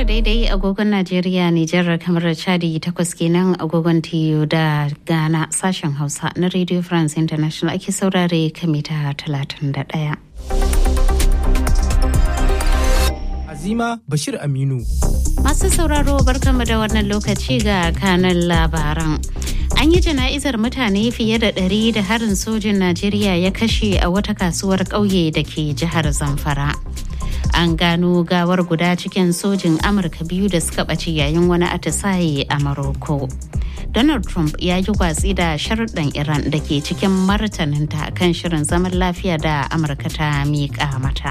daidai agogon Najeriya, Nijar kamar Chadi takwas kenan agogon TU da Ghana sashen Hausa na Radio France International ake saurare kamita 31. Azima Bashir Aminu. Masu sauraro barkanmu da wannan lokaci ga kanan labaran. An yi jana'izar mutane fiye da ɗari da harin sojin Najeriya ya kashe a wata kasuwar ƙauye da ke jihar Zamfara. An gano gawar guda cikin sojin Amurka biyu da suka ɓace yayin wani atisaye a Maroko. Donald Trump ya yi watsi da sharuɗan Iran da ke cikin martaninta kan shirin zaman lafiya da Amurka ta miƙa mata.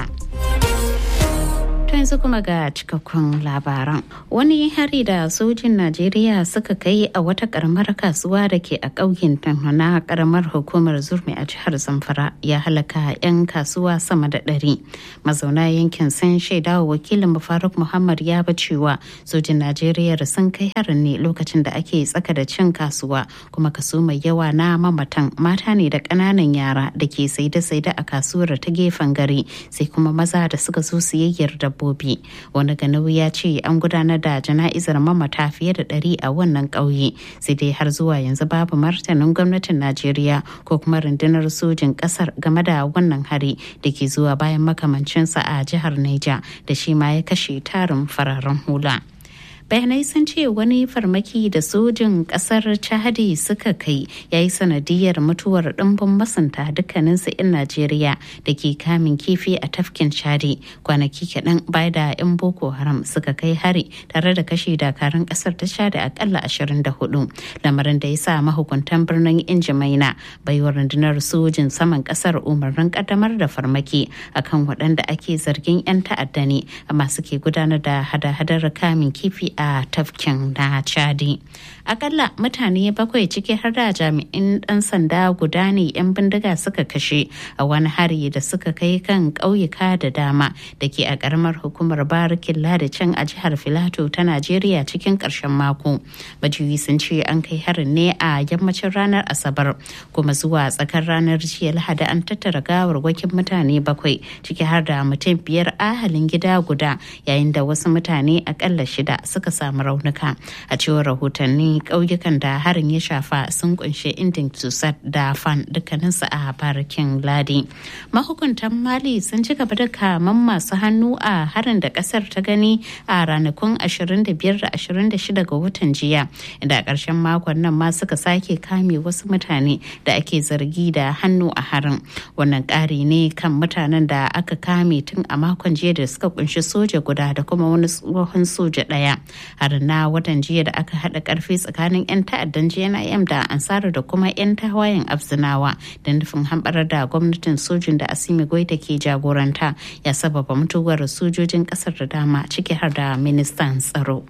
To yanzu kuma ga cikakkun labaran. Wani hari da sojin Najeriya suka kai a wata karamar kasuwa da ke a ƙauyen na karamar hukumar Zurmi a jihar Zamfara ya halaka 'yan kasuwa sama da ɗari. Mazauna yankin sun shaida wa wakilin Faruk Muhammad ya ba cewa sojin Najeriya sun kai harin ne lokacin da ake tsaka da cin kasuwa kuma kaso mai yawa na mamatan mata ne da ƙananan yara da ke saide-saide a kasuwar ta gefen gari sai kuma maza da suka zo siyayyar da dabbobi wani ganau ya ce an gudanar da jana'izar mamata fiye da ɗari a wannan ƙauye sai dai har zuwa yanzu babu martanin gwamnatin najeriya ko kuma rundunar sojin ƙasar game da wannan hari da ke zuwa bayan makamancinsa a jihar niger da shi ma ya kashe tarin fararen hula. bayanai sun ce wani farmaki da sojin kasar chadi suka kai ya yi sanadiyar mutuwar ɗimbin masanta dukkaninsu 'yan najeriya da ke kamin kifi a tafkin chadi kwanaki kaɗan bai da 'yan boko haram suka kai hari tare da kashe dakarun kasar ta chadi akalla 24 lamarin da ya sa mahukuntan birnin injimaina baiwa rundunar sojin saman kasar umarnin kaddamar da farmaki akan waɗanda ake zargin 'yan ta'adda ne amma suke gudanar da hada-hadar kamin kifi a tafkin na chadi akalla mutane bakwai ciki har da jami'in dan sanda guda ne 'yan bindiga suka kashe a wani hari da suka kai kan ƙauyuka da dama da ke a ƙaramar hukumar barikin ladacin a jihar filato ta najeriya cikin ƙarshen mako majiyoyi sun ce an kai harin ne a yammacin ranar asabar kuma zuwa tsakar ranar jiya lahadi an tattara gawarwakin mutane bakwai ciki har da mutum biyar ahalin gida guda yayin da wasu mutane akalla shida suka samu raunuka a cewar rahotanni ƙauyukan da harin ya shafa sun kunshi indin tusat da fan dukkaninsu a barikin ladi mahukuntan mali sun ci gaba da kaman masu hannu a harin da kasar ta gani a ranakun 25 da 26 ga watan jiya inda a ƙarshen makon nan ma suka sake kame wasu mutane da ake zargi da hannu a harin wannan ƙari ne kan mutanen da aka kame tun a makon jiya da suka kunshi soja guda da kuma wani tsohon soja ɗaya harin na watan jiya da aka haɗa ƙarfi tsakanin 'yan ta'addan jnim da ansaru da kuma 'yan tawayen abzinawa da nufin hamɓarar da gwamnatin sojin da asimi goita ke jagoranta ya sababa mutuwar sojojin ƙasar da dama ciki har da ministan tsaro.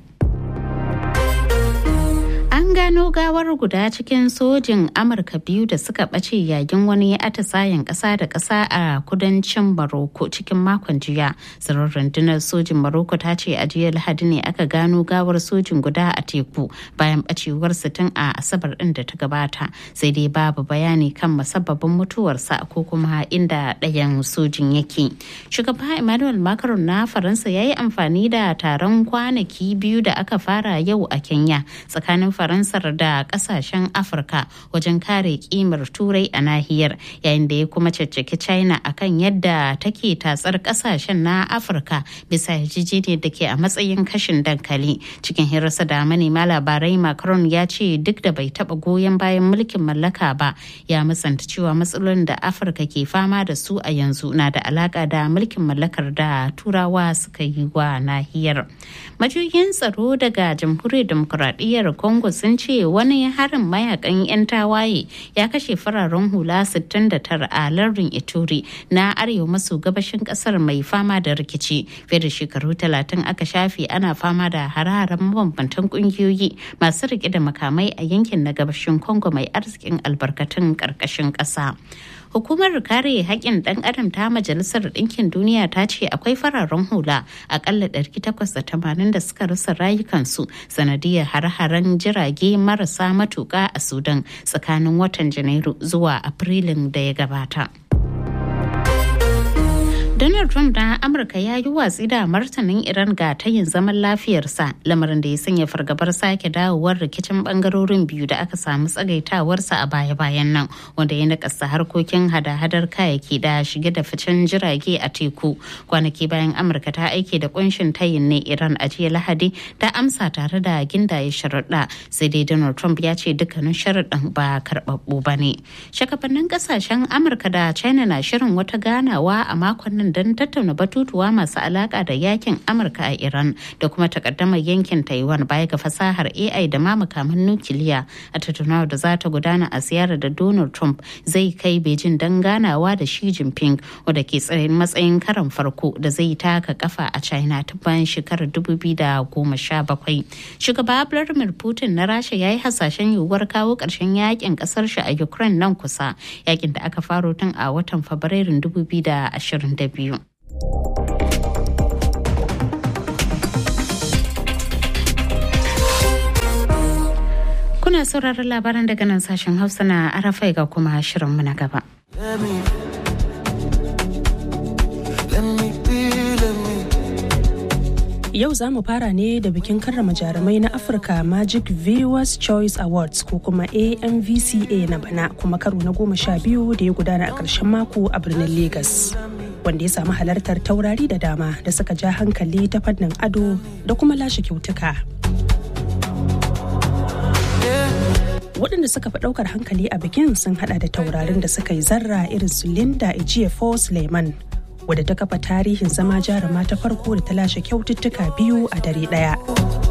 An gano gawar guda cikin sojin Amurka biyu da suka ɓace yayin wani atisayen ƙasa da ƙasa a kudancin Maroko cikin makon jiya. Tsirar rundunar sojin Maroko ta ce a jiya Lahadi ne aka gano gawar sojin guda a teku bayan ɓacewar tun a Asabar ɗin da ta gabata. Sai dai babu bayani kan musabbabin mutuwarsa ko kuma inda ɗayan sojin yake. Shugaba Emmanuel Macron na Faransa ya yi amfani da taron kwanaki biyu da aka fara yau a Kenya tsakanin faransar da kasashen afirka wajen kare kimar turai a nahiyar yayin da ya kuma caccaki china akan yadda take tatsar kasashen na afirka bisa yarjejeniyar da ke a matsayin kashin dankali cikin hirarsa da manema labarai macron ya ce duk da bai taba goyon bayan mulkin mallaka ba ya musanta cewa matsalolin da afirka ke fama da su a yanzu na da alaka da mulkin mallakar da turawa suka yi wa nahiyar majiyoyin tsaro daga jamhuriyar demokuraɗiyyar congo sun ce wani harin mayakan 'yan tawaye ya kashe fararen hula 69 a lardin ituri na arewa maso gabashin kasar mai fama da rikici fiye da shekaru 30 aka shafe ana fama da hare-haren mabambantan kungiyoyi masu rike da makamai a yankin na gabashin congo mai arzikin albarkatun karkashin ƙasa. hukumar kare haƙƙin ɗan adam ta majalisar ɗinkin duniya ta ce akwai fararen hula akalla 880 da suka rasa rayukansu sanadiyar har-haren jirage marasa matuƙa a sudan tsakanin watan janairu zuwa afrilun da ya gabata. Donald Donald Trump na Amurka ya yi watsi da martanin Iran ga tayin zaman lafiyarsa lamarin da ya sanya fargabar sake dawowar rikicin bangarorin biyu da aka samu tsagaitawarsa a baya-bayan nan wanda ya nakasa harkokin hada-hadar kayayyaki da shige da ficen jirage a teku kwanaki bayan Amurka ta aike da kunshin tayin ne Iran a jiya Lahadi ta amsa tare da gindaye sharaɗa sai dai Donald Trump ya ce dukkanin sharaɗin ba karɓaɓɓu ba ne. Shakafannin ƙasashen Amurka da China na shirin wata ganawa a makon nan don tattauna batutuwa masu alaka da yakin amurka a iran da kuma takaddamar yankin taiwan baya ga fasahar ai da ma makaman nukiliya a tattaunawa da za ta gudana a ziyarar da donald trump zai kai beijing don ganawa da shi jinping wadda ke tsayin matsayin karan farko da zai taka kafa a china ta bayan shekarar 2017 shugaba vladimir putin na rasha ya yi hasashen yiwuwar kawo ƙarshen yakin ƙasar shi a ukraine nan kusa yakin da aka faro tun a watan fabrairun 2022 Kuna sauraron labaran daga nan sashen Hausa na Arafai ga kuma shirinmu na gaba. Yau za mu fara ne da bikin karrama jarumai na Afirka Magic Viewers Choice Awards ko kuma AMVCA na bana kuma karo na goma sha biyu da ya gudana a ƙarshen mako a birnin Legas. Wanda ya samu halartar taurari da dama da suka ja hankali ta fannin ado da kuma lashe kyautuka. waɗanda suka fi ɗaukar hankali a bikin sun hada da taurarin da suka yi zarra irin su Linda Ejiofor Suleiman wadda ta kafa tarihin zama jaruma ta farko da ta lashe kyaututtuka biyu a dare ɗaya.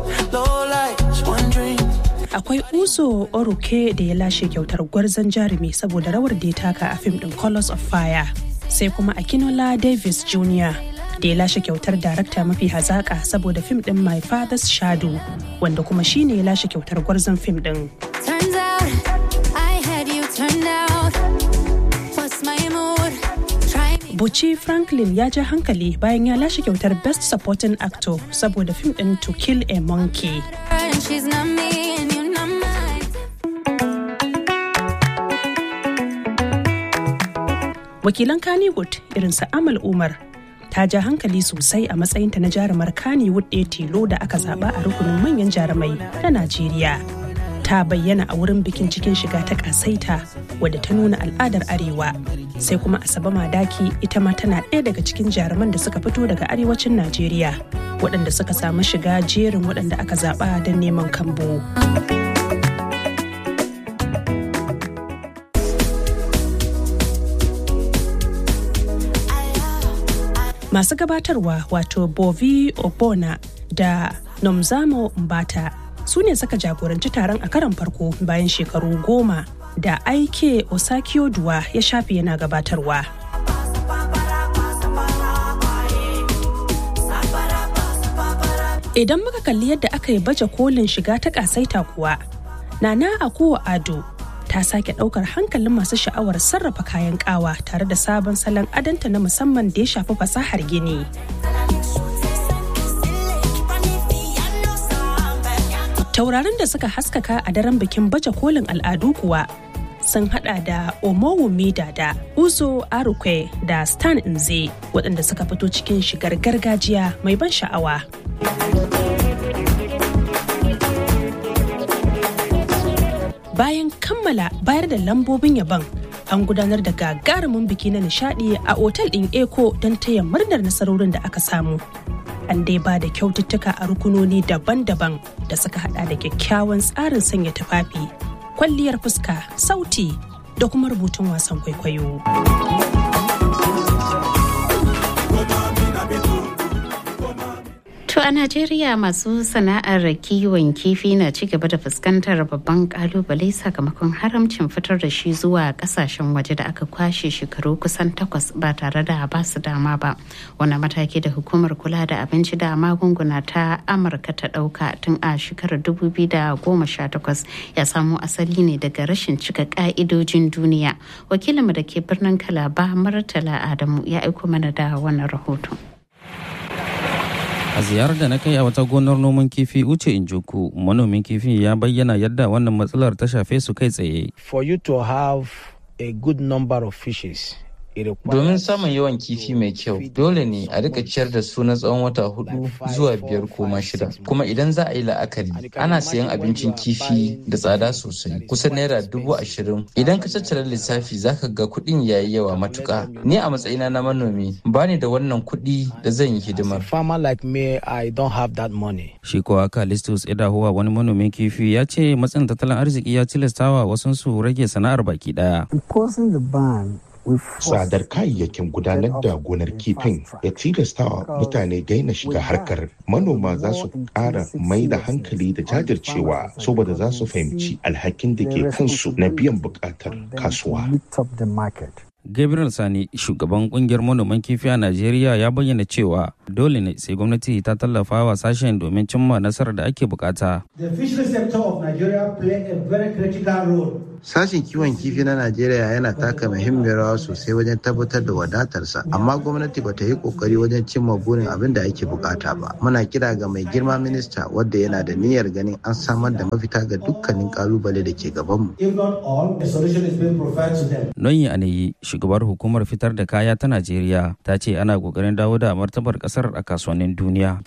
Akwai Uzo Oruke da ya lashe kyautar gwarzon jarumi saboda rawar da ya taka a fim ɗin Colors of Fire. Sai kuma Akinola Davis Jr. da ya lashe kyautar darakta mafi hazaƙa saboda fim ɗin My Father's Shadow wanda kuma shine ya lashe kyautar gwarzon fim ɗin. Turns out I had you turned out. What's my mood? Try me. Buci Franklin ya ja hankali bayan ya lashe kyautar Best Supporting Actor saboda fim ɗin To Kill a Monkey. And she's not me and you're not mine. Wakilan Kannywood irin su Amal Umar ta ja hankali sosai a matsayinta na jarumar Kannywood ɗaya tilo da aka zaba a rukunin manyan jarumai na Najeriya. Ta bayyana a wurin bikin cikin shiga ta kasaita wadda ta nuna al'adar Arewa. Sai kuma Asabe Madaki ita ma tana ɗaya daga cikin jaruman da suka fito daga arewacin Najeriya waɗanda suka samu shiga jerin waɗanda aka zaɓa don neman kambo. masu gabatarwa wato bovi obona da nomzamo mbata su ne suka jagoranci taron a karon farko bayan shekaru goma da aike osakio duwa ya shafe yana gabatarwa idan muka kalli yadda aka yi baje kolin shiga ta kasaita kuwa nana akuwa ado ta sake daukar hankalin masu sha'awar sarrafa kayan kawa tare da sabon salon adanta na musamman da ya shafi fasahar gini. Taurarin da suka haskaka a daren bikin baje kolin al'adu kuwa sun hada da Omowumi da Uzo Arukwe da Stan Nze waɗanda suka fito cikin shigar gargajiya mai ban sha'awa. bayan kammala bayar da lambobin yabon an gudanar da gagarumin biki na nishadi a otal ɗin eko don taya murnar nasarorin da aka samu an dai ba da kyaututtuka a rukunoni daban-daban da suka hada da kyakkyawan tsarin sanya tufafi kwalliyar fuska sauti da kuma rubutun wasan kwaikwayo To a Najeriya masu sana'ar kiwon kifi na ci gaba da fuskantar babban kalubale sakamakon haramcin fitar da shi zuwa kasashen waje da aka kwashe shekaru kusan takwas ba tare da ba su dama ba. Wani mataki da hukumar kula da abinci da magunguna ta Amurka ta ɗauka tun a shekarar 2018 ya samo asali ne daga rashin cika ka'idojin duniya. Wakilinmu da ke birnin Kalaba Murtala Adamu ya aiko mana da wannan rahoton. A ziyarar da na kai a wata gonar noman kifi Uche Injuku, manomin kifi ya bayyana yadda wannan matsalar ta shafe su kai tsaye. For you to have a good number of fishes Domin samun yawan kifi mai kyau, dole ne a rika ciyar da su na tsawon wata hudu zuwa biyar ko ma shida. Kuma idan za a yi la'akari, ana sayan abincin kifi da tsada sosai, kusan naira dubu ashirin. Idan ka tattara lissafi zaka ga kuɗin yayi yawa matuƙa. Ni a matsayina na manomi, bani da wannan kuɗi da zan yi hidimar. Shi kuwa Kalistus Edahuwa wani manomin kifi ya ce matsin tattalin arziki ya tilastawa wasu su rage sana'ar baki daya. Tsadar kayayyakin gudanar da gonar kifin ya tilastawa mutane daina shiga harkar manoma za su ƙara mai da hankali da jajircewa saboda za su fahimci alhakin da ke kansu na biyan buƙatar kasuwa. Gabriel Sani, shugaban kungiyar manoman kifi a Najeriya ya bayyana cewa dole ne sai gwamnati ta tallafa wa sashen domin cimma nasarar da ake bukata. The fishery sector of Nigeria play a very critical role Sashen kiwon kifi na Najeriya yana taka muhimmiyar rawa sosai wajen tabbatar da wadatarsa, amma gwamnati bata yi kokari wajen cimma burin abin da ake bukata ba. Muna kira ga mai girma minista wadda yana da niyyar ganin an samar da mafita ga dukkanin kalubale da ke gabanmu. If not all, a solution is being provided to them. Noyi Aneyi, shugabar hukumar fitar da kaya ta Najeriya, ta ce ana kokarin dawo da martabar kasar a kasuwannin duniya.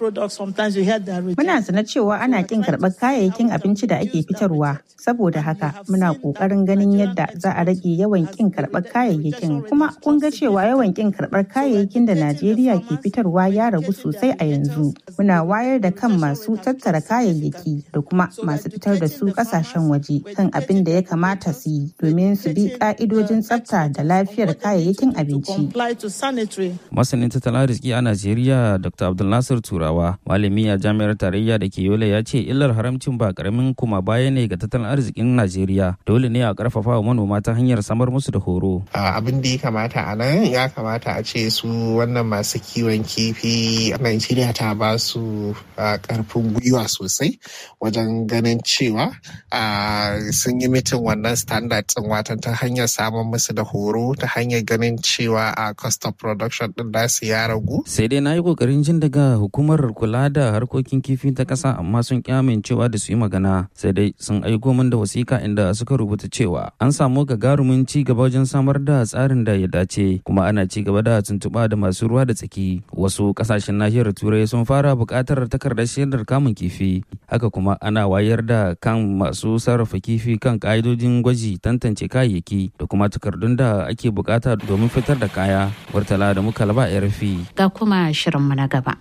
Muna sanar cewa ana kin karɓar kayayyakin abinci da ake fitarwa, saboda haka muna ƙoƙarin ganin yadda za a rage yawan kin karɓar kayayyakin. Kuma kun ga cewa yawan kin karɓar kayayyakin da Najeriya ke fitarwa ya ragu sosai a yanzu. Muna wayar da kan masu tattara kayayyaki da kuma masu fitar da su ƙasashen waje kan abin da ya kamata su yi domin su bi ƙa'idojin tsafta da lafiyar kayayyakin abinci. Masanin tattalin arziki a Najeriya Dr. Abdulnasir Turawa, malami a jami'ar tarayya da ke Yola ya ce illar haramcin ba karamin kuma baya ne ga tattalin arzikin Najeriya. Dole ne a karfafa wa manoma ta hanyar samar musu da horo. Abin da ya kamata a nan ya kamata a ce su wannan masu kiwon kifi Najeriya ta ba su karfin gwiwa sosai wajen ganin cewa sun yi mitin wannan standard ɗin watan ta hanyar samun musu da horo ta hanyar ganin cewa a cost of production din nasu ya ragu. Sai dai na yi kokarin jin daga hukumar kula da harkokin kifi ta ƙasa amma sun kyamin cewa da su yi magana sai dai sun aiko min da wasiƙa inda suka rubuta cewa an samu gagarumin ci gaba wajen samar da tsarin da ya dace kuma ana ci gaba da tuntuɓa da masu ruwa da tsaki wasu ƙasashen nahiyar turai sun fara buƙatar takardar shaidar kamun kifi haka kuma ana wayar da kan masu sarrafa kifi kan ƙa'idojin gwaji tantance kayayyaki da kuma takardun da ake buƙata domin fitar da kaya Murtala da muka laba a rufi. Ga kuma shirinmu na gaba.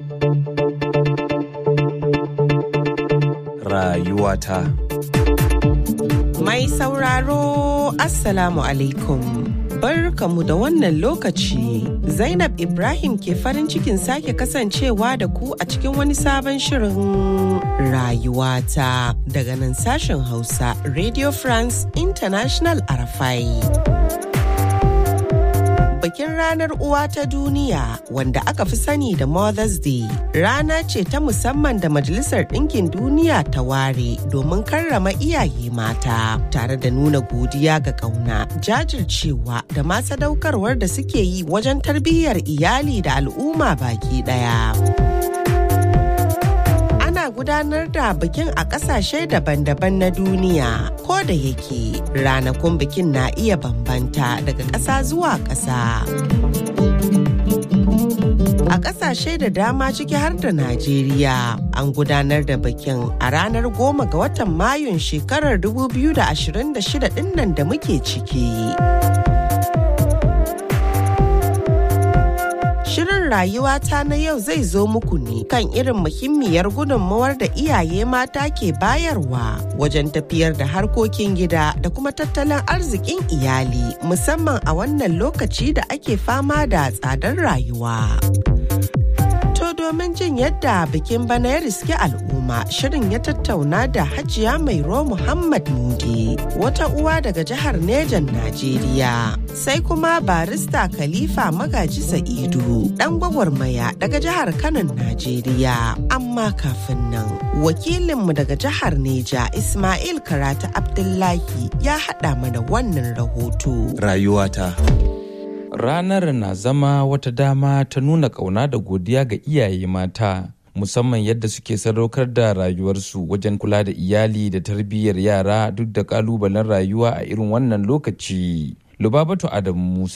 Rayuwata. Mai sauraro Assalamu alaikum. Barkamu da wannan lokaci Zainab Ibrahim ke farin cikin sake kasancewa da ku a cikin wani sabon shirin rayuwata daga nan sashen Hausa Radio France International Arafai. bikin ranar uwa ta duniya wanda aka fi sani da Mother's Day rana ce ta musamman da Majalisar Ɗinkin Duniya ta ware domin karrama iyaye mata tare da nuna godiya ga ƙauna jajircewa da ma sadaukarwar da suke yi wajen tarbiyyar iyali da al'umma baki ɗaya. gudanar da bikin a ƙasashe daban-daban na duniya ko da yake ranakun bikin na iya bambanta daga ƙasa zuwa ƙasa. A ƙasashe da dama ciki har da Najeriya an gudanar da bikin a ranar goma ga watan Mayun shekarar 2026 ɗin da muke ciki. Shirin rayuwata na yau zai zo muku ne kan irin muhimmiyar gudunmawar da iyaye mata ke bayarwa wajen tafiyar da harkokin gida da kuma tattalin arzikin iyali musamman a wannan lokaci da ake fama da tsadar rayuwa. To domin jin yadda bikin bana ya riske al'umma shirin ya tattauna da hajiya mairo Muhammad Muge wata uwa daga jihar Nejan Najeriya. Sai kuma barista Khalifa Magaji Sa'idu dan gwagwarmaya daga jihar Kanon Najeriya. Amma kafin nan wakilinmu daga jihar Neja Ismail Karatu Abdullahi ya haɗa mana wannan rahoto. Rayuwata. Ranar na zama wata dama ta nuna ƙauna da godiya ga iyaye mata, musamman yadda suke sadaukar da rayuwarsu wajen kula da iyali da tarbiyyar yara duk da ƙalubalen rayuwa a irin wannan lokaci. Lubabatu Adamu Musa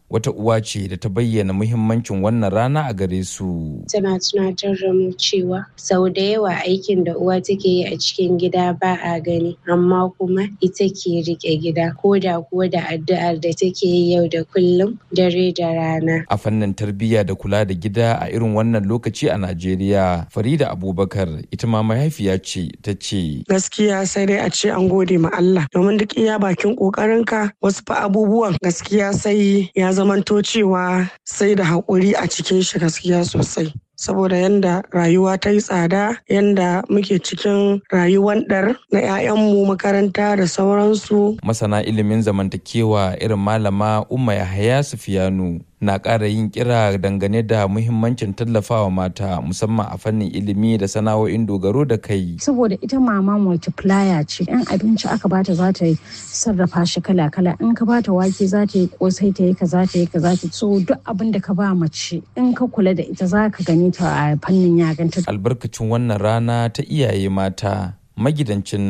wata uwa ce da ta bayyana muhimmancin wannan rana a gare su. Tana tunatar da mu cewa sau da yawa aikin da uwa take yi a cikin gida ba a gani amma kuma ita ke rike gida ko da kuwa da addu'ar da take yi yau da kullum dare da rana. A fannin tarbiyya da kula da gida a irin wannan lokaci a Najeriya, Farida Abubakar ita ma mahaifiya ce ta ce. Gaskiya sai dai a ce an gode ma Allah domin duk iya bakin ƙoƙarinka wasu fa abubuwan gaskiya sai ya zamanto cewa sai da haƙuri a cikin shi gaskiya sosai. saboda yanda rayuwa ta yi tsada yanda muke cikin rayuwar ɗar na 'ya'yanmu makaranta da sauransu. Masana ilimin zamantakewa irin malama Umma Yahaya Sufiyanu na ƙara yin kira dangane da muhimmancin tallafawa mata musamman a fannin ilimi da sana'o'in dogaro da kai. Saboda ita mama multiplier ce, yan abinci aka bata za ta sarrafa shi kala-kala in ka bata wake za ta yi kosai ta yi ka za ta yi ka za ta so duk abin da ka ba mace in ka kula da ita za ka gani ta a fannin yaganta. Albarkacin wannan rana ta iyaye mata magidancin